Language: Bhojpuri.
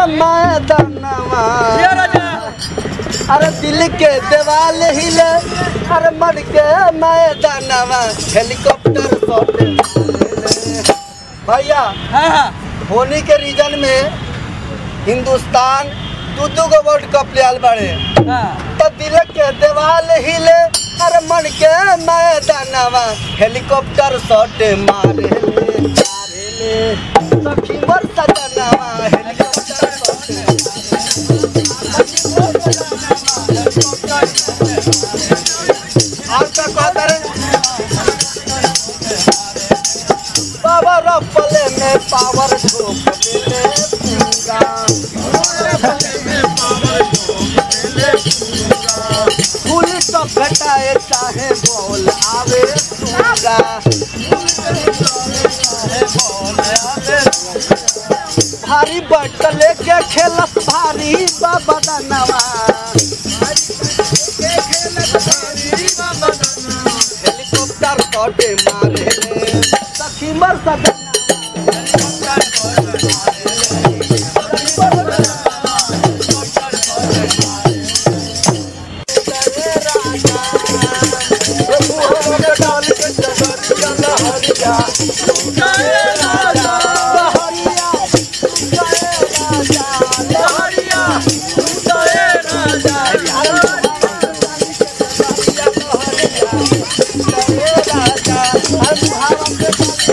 मैदानवा जिया राजा अरे दिल के दीवाल हिले अरे मर के मैदानवा हेलीकॉप्टर शॉट भैया हाँ हाँ होली के रीजन में हिंदुस्तान दू दू गो वर्ल्ड कप ले आल बाड़े हाँ तो दिल के दीवाल हिले अरे मन के मैदानवा हेलीकॉप्टर शॉट मारे ले मारे ले सखी मर सजनवा हेलीकॉप्टर शॉट और का कहता रे बाबा रफले में पावर ठोक देले पूरा पुलिस तो घटाए चाहे बोल आवे पूरा भारी बट लेके खेलत भारी बाबा दनवा हेलीकॉप्टर तोटे मारे ले सखी मर सजना राजा